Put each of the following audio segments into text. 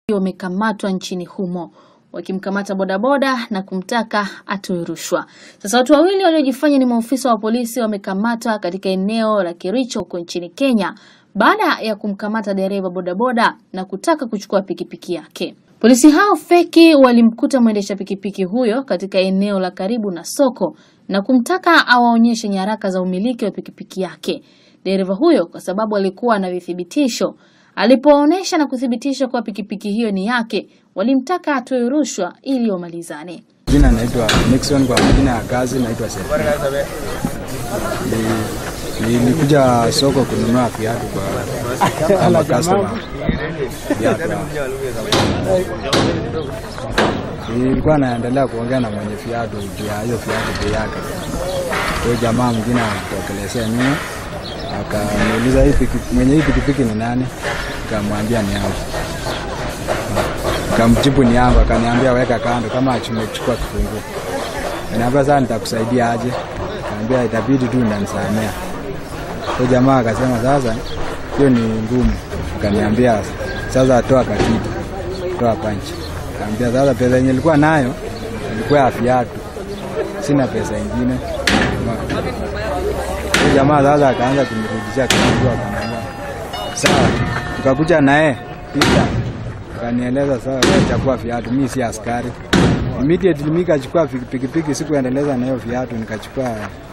wamekamatwa nchini humo wakimkamata bodaboda na kumtaka atoe rushwa. Sasa watu wawili waliojifanya ni maofisa wa polisi wamekamatwa katika eneo la Kericho huko nchini Kenya baada ya kumkamata dereva bodaboda na kutaka kuchukua pikipiki yake. Polisi hao feki walimkuta mwendesha pikipiki huyo katika eneo la karibu na soko na kumtaka awaonyeshe nyaraka za umiliki wa pikipiki yake. Dereva huyo kwa sababu alikuwa na vithibitisho Alipoonyesha na kuthibitisha kuwa pikipiki hiyo ni yake, walimtaka atoe rushwa ili wamalizane. Jina naitwa Nixon, kwa majina ya kazi naitwa Sefu. Nilikuja soko kununua viatu kwa kama customer viatu. Nilikuwa naendelea kuongea na mwenye viatu juu ya hiyo viatu bei yake. Kwa jamaa mwingine akatokelezea nyuma akaniuliza hii piki, mwenye hii pikipiki ni nani? Nikamwambia ni yangu. Nikamjibu ni yangu, akaniambia weka kando kama achumechukua kifunguo. Niambia sasa nitakusaidia aje? Nikamwambia itabidi tu unanisamea. Kwa jamaa akasema sasa hiyo ni ngumu. Akaniambia sasa toa katiti, toa panchi. Nikamwambia sasa pesa yenye nilikuwa nayo ilikuwa ya viatu, sina pesa ingine jamaa sasa akaanza kunirudishia kifunguo, akaniambia sawa. Tukakuja naye pita, akanieleza sawa, wewe chukua viatu, mimi si askari. Immediately mimi nikachukua pikipiki, sikuendeleza na hiyo viatu, nikachukua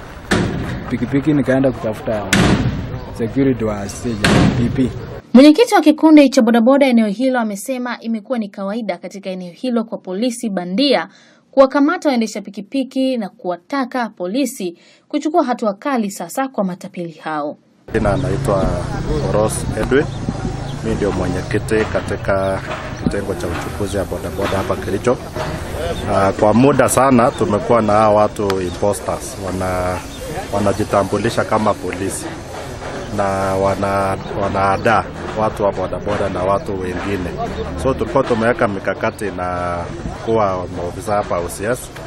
pikipiki nikaenda kutafuta security wa stage PP. Mwenyekiti wa kikundi cha bodaboda eneo hilo amesema imekuwa ni kawaida katika eneo hilo kwa polisi bandia kuwakamata waendesha pikipiki na kuwataka polisi kuchukua hatua kali sasa kwa matapeli hao. Jina anaitwa Oros Edwin, mi ndio mwenyekiti katika kitengo cha uchukuzi ya bodaboda hapa Kericho. Uh, kwa muda sana tumekuwa na hawa watu imposters, wana wanajitambulisha kama polisi na wana wanaadaa watu wa bodaboda na watu wengine, so tulikuwa tumeweka mikakati na kuwa maofisa hapa OCS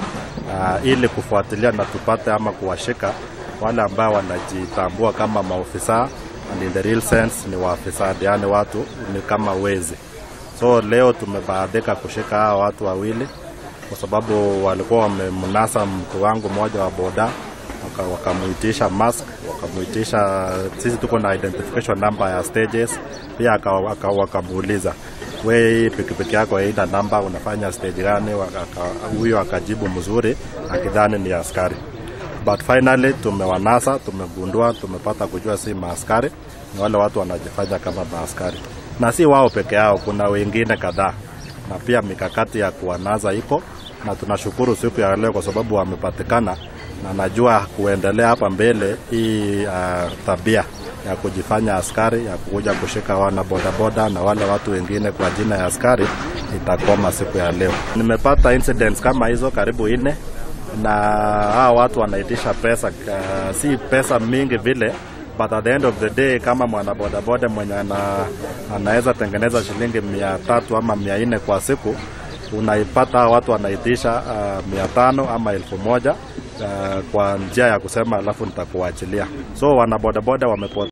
uh, ili kufuatilia na tupate ama kuwashika wale ambao wanajitambua kama maofisa and in the real sense ni waafisa, yaani watu ni kama wezi. So leo tumebahatika kushika hawa watu wawili kwa sababu walikuwa wamemnasa mtu wangu mmoja wa boda wakamuitisha waka mask wakamuitisha, sisi tuko na identification number ya stages pia, wakamuuliza we, pikipiki yako haina namba, unafanya stage gani? Huyo akajibu mzuri akidhani ni askari, but finally tumewanasa, tumegundua, tumepata kujua si maaskari, ni wale watu wanajifanya kama maaskari, na si wao peke yao, kuna wengine kadhaa, na pia mikakati ya kuwanaza iko na tunashukuru siku ya leo kwa sababu wamepatikana na najua kuendelea hapa mbele hii uh, tabia ya kujifanya askari ya kukuja kushika wana bodaboda na wale watu wengine kwa jina ya askari itakoma siku ya leo. Nimepata incidents kama hizo karibu nne, na hawa watu wanaitisha pesa uh, si pesa mingi vile but at the end of the day kama mwana bodaboda mwenye ana, anaweza tengeneza shilingi mia tatu ama mia nne kwa siku unaipata watu wanaitisha uh, mia tano ama elfu moja uh, kwa njia ya kusema alafu nitakuachilia. So wanabodaboda wamepo